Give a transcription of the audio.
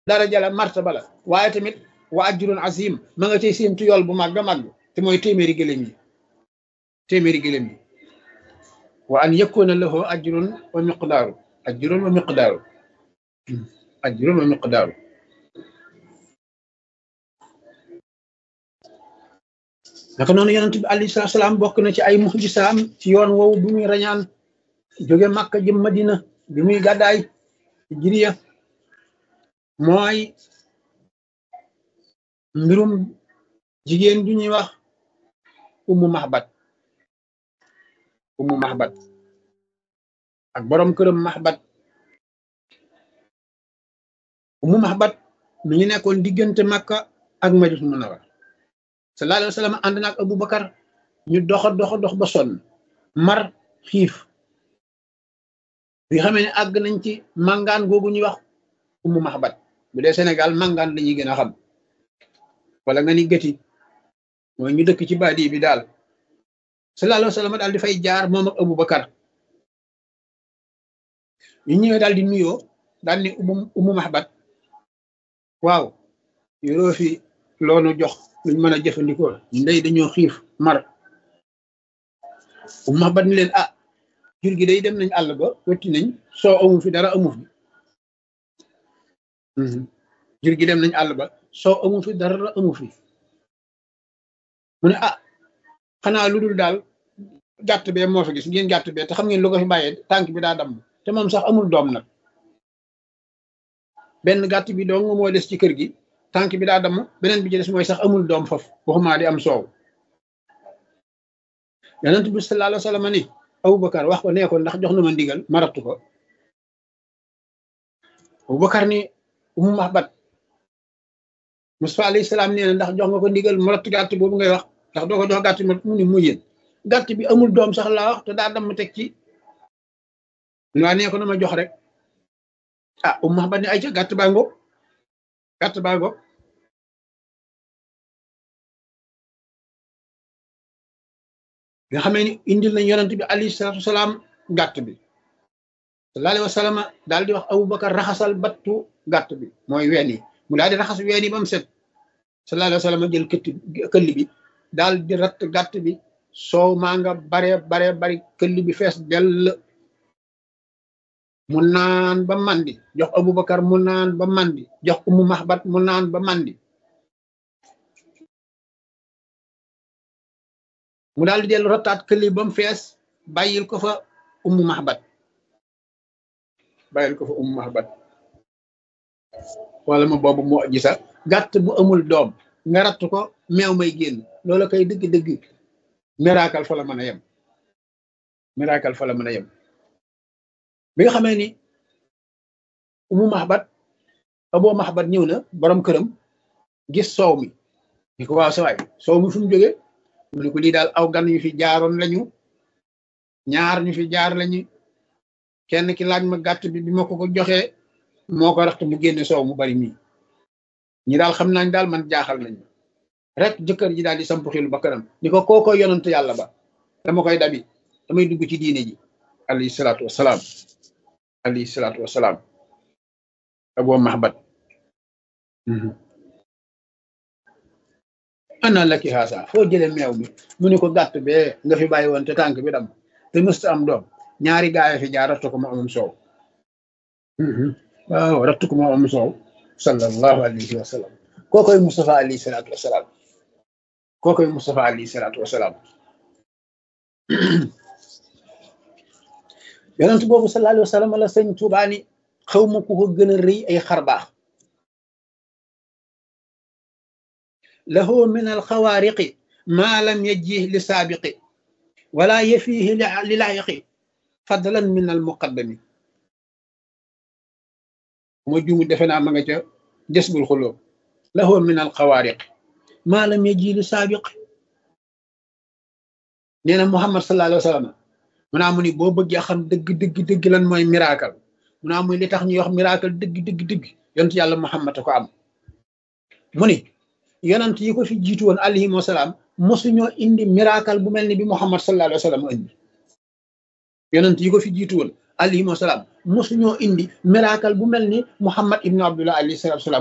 daraja la martaba la waaye tamit wa ajrun azim ma nga cay séentu yool bu màgg a màgg te mooy téeméeri gëléem yi téeméeri gëléem yi wa an yakuna lahu ajrun wa miqdaaru ajrun wa miqdaaru ajrun wa miqdaaru naka noonu yonent bi alayhi salaatu salaam bokk na ci ay muxjisaam ci yoon woowu bi muy rañaan jóge Makka jëm Madina bi muy gàddaay jiriya mooy mbirum jigéen ju ñuy wax ummu mahbat ummu mahbat ak borom këram mahbat ummu mahbat mi ngi nekkoon diggante Makka ak Madina Munawwara sallallahu alayhi wa sallam ànd naag Abubakar ñu doxa doxa dox ba sonn mar xiif bi xamee ne àgg nañ ci màngaan googu ñuy wax ummu mahbat bu dee Sénégal màngaan lañuy gën a xam wala nga ni gëti mooy ñu dëkk ci baadi bi daal sallallahu alayhi wa sallam daal di fay jaar moom ak Abubakar ñu ñëwee daal di nuyoo daal ni ummu ummu mahbat waaw yoroo fi loonu jox luñ mën a jëfandikoo ndey dañoo xiif mar ummu mahbat ni leen ah jur gi day dem nañ àll ba wetti nañ soo amu fi dara amu fi jur gi dem nañ àll ba soo amu fi dara amu fi mu ne ah xanaa lu dul daal gàtt bee moo fi gis ngeen gàtt bee te xam ngeen lu ko fi bàyyee tànk bi daa damm te moom sax amul doom nag benn gàtt bi dong moo des ci kër gi tànk bi daa damm beneen bi ci des mooy sax amul doom foofu waxumaa di am soow yonent bi sallallahu alayhi wa sallam ni Abubakar wax ko nee ko ndax jox na ma ndigal ma rattu ko Abubakar ni Ummu Mahbat Mustafa alayhi salaam nee na ndax jox nga ko ndigal ma rattu gàtt boobu ngay wax ndax doo ko jox gàtt mu ni mu yéen gàtt bi amul doom sax laa wax te daa damm teg ci waa nee ko na ma jox rek ah Ummu Mahbat ni ay ca gàtt baa ngo gàtt baa ngo nga xamee ni indil nañ yonent bi alayhi salaatu wasalaam gàtt bi sallallahu alayhi wa sallam daal di wax Abubakar raxasal battu gàtt bi mooy ween yi mu daal di raxas ween yi ba mu set sallallahu alayhi wa sallam jël këtt këll bi daal di ratt gàtt bi soow maa nga bare bare bari këll bi fees dell mu naan ba mandi jox Abubakar mu naan ba mandi jox Ummu Mahbat mu naan ba mandi mu daal di dellu rottaat këli ba mu fees bàyyil ko fa ummu mahbat bàyyil ko fa ummu mahbat wala ma boobu moo gisa gàtt bu amul doom nga ratt ko meew may génn loola koy dëgg-dëgg miracle fa la mën a yem miracle fa la mën a yem bi nga xamee ni ummu mahbat aboo mahbat ñëw na borom këram gis soow mi ni ko waaw sa waay soow mi fu mu jógee mu ne ko lii daal aw gan yu fi jaaroon lañu ñaar ñu fi jaar lañu kenn ki laaj ma gàtt bi bi ma ko ko joxee moo ko raxte mu génne soow mu bari mii ñi daal xam nañ daal man jaaxal nañu rek jëkkër ji daal di samp xilu ba kanam ni ko kooko yonant yàlla ba dama koy dabi damay dugg ci diine ji alayhi salaatu wasalaam alayhi salaatu wasalaam aboo mahbat ana la ki xaasa foo jële meew mi mu ne ko gàtt bee nga fi bàyyi woon te tànk bi dam te mësta am doom ñaari gaay fi jaar rattu ko mu amum soow waaw rattu ko mu amum soow sallallahu alayhi wa sallam kookoy Mustafa alayhi salaatu wasalaam kookoy Mustafa alayhi salaatu wasalaam yonent boobu sallallahu alayhi wa sallam la sëñ Tuubaa ni xaw ma ku ko gën a rëy ay xar baax له من الخوارق ما لم يجيه لسابق ولا يفيه للاحق فضلا من المقدم موجوم دفنا ما جسب الخلوب له من الخوارق ما لم يجي لسابق نينا محمد صلى الله عليه وسلم من امني بو بغي خم دغ دغ دغ لان موي ميراكل من امني لي تخ ني wax miracle دغ دغ دغ يونت يالله محمد ko am muni yonent yi ko fi jiitu woon alayhim wasalaam mosuñoo indi miracle bu mel ni bi Muhammad sallallahu alayhi wa sallam indi yonent yi ko fi jiitu woon alayhi salaam mosuñoo indi miracle bu mel ni Muhammad ibnu Abdullah alayhi salaatu salaam